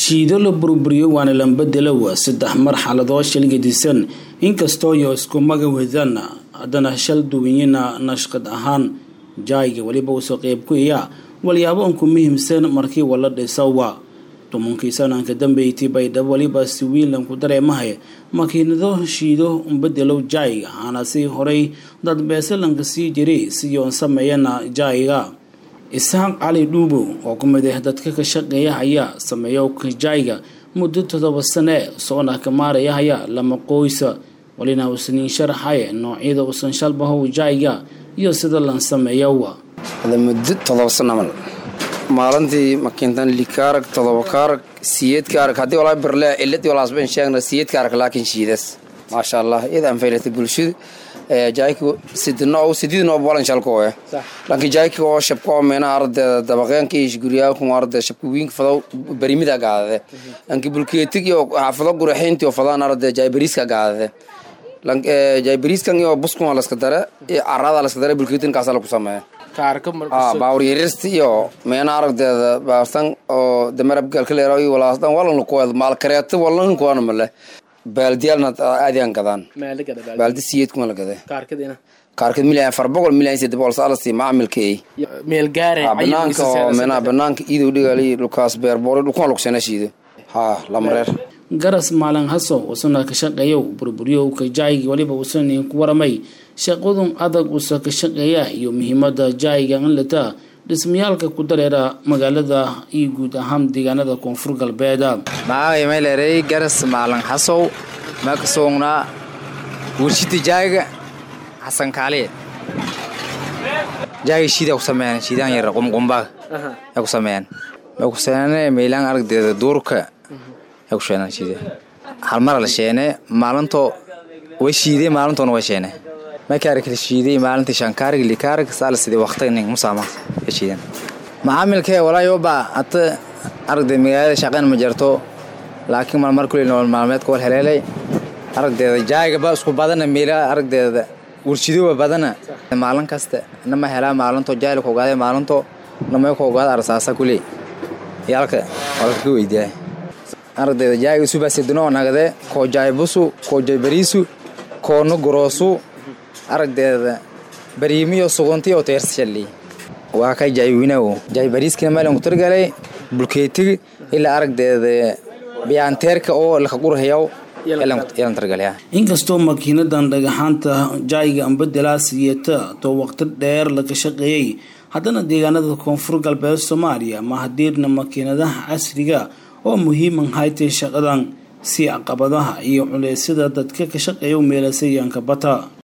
shiido la burburiyo waana lambadelawa saddex marxaladoo shal gedisan inkastoo yo isku maga wadaan haddana shal duwanyina nashqad ahaan jaayga weliba usoo qeyb ku iya walyaabo unku muhiimsan markii wala dhisawa tumankii sananka dambeyti baydhabo weliba si wiilanku dareemahay makiinado shiido umbedelow jaayga aana si horay dad beesalanka sii jiray siyoon sameeyana jaayga isxaaq cali dhuubow oo ku mid ah dadka ka shaqeeya ayaa sameeya kajaayga muddo todoba sane soona ka maaraya haya lama qoysa walina usaniin sharaxay noocyada usan shalbahow jaayga iyo sida lan sameeyowa muddo todoba sano mal maalintii makiintan likaarag todoba kaarag siyeedka arag haddii walaa birle ciladii walaasban sheegna siyeedka arag laakiin shiidas maasha allah iyada anfaylata bulshada jaayka sidino sididno bolan shalkooya lanki jaayka oo shabka oo meena ardeeda dabaqeenka iyo guriyaalku arde shabka wiinka fado barimida gaadade lanki bulkeetig iyo xaafado guraxeynti oo fadaan arde jaay bariiska gaadade jaay bariiskan iyo buskun laska dare iyo carada laska dare bulkeetin kaasa lagu sameeya baawur yarirsti iyo meena aragdeeda baartan oo damarab galkaleero iyo walaasdan walan lakuwad maal kareeto walan kuwana male baaldiyaalna aadiyan gadaan baaldi siyeedkuma la gade kaarkad milyan afar boqol milyan saddex boqol saalasi macaamilka ay banaanka oo meenaha banaanka iidow dhigaali dhulkaas beerboore dhulkuma lugsana shiido haa lamareer garas maalin haso usana ka shaqeeyow burburiyow kajaayga weliba usan ku waramay shaqadun adag usa ka shaqeeya iyo muhiimada jaayga in lata dhismayaalka ku dareera magaalada iyo guud ahaan deegaanada koonfur galbeeda magacay mayleerey garas maalin hasow makasoognaa warshida jaayga xasan kaaliye jaayga shiida ku sameeyaan shiidaan yar qumqumbaag ay ku sameeyaan may ku seenane meylaan aragdeeda duurka ay ku sheenaan shiide hal mara la sheene maalintoo way shiidey maalintoona way sheene markaari kala shiiday maalintii shankaarig likaarig saala sidii waqtining musaama ka shiidan macaamilkee walaayoba hata aragdeed magaalada shaqeyn ma jarto laakiin malmar kuley nolol maalmeedka wal heleelay aragdeeda jaayigaba isku badana meela aragdeeda warshidoba badana maalin kasta nama helaa maalinto jaayil ka ogaada maalinto namay ka ogaada arsaasa kuley yaalka walka ka weydiyaa aragdeeda jaayiga subaasidinoo nagade koo jaaybusu koo jaybariisu koona goroosu aragdeeda bariimiyo suguntiyo teersashali waa ka jaaywiinawo jaaybariiskina meelan ku targalay bulkeetigi ilaa aragdeeda biyaanteerka oo laka gurhayaw inkastoo makiinadan dhagaxaanta jaayga ambedela siyata too waqti dheer laga shaqeeyey haddana deegaanada koonfur galbeed soomaaliya ma hadiirna makiinadaha casriga oo muhiiman haytay shaqadan si caqabadaha iyo culeysyada dadka ka shaqeeya meelasayaanka bata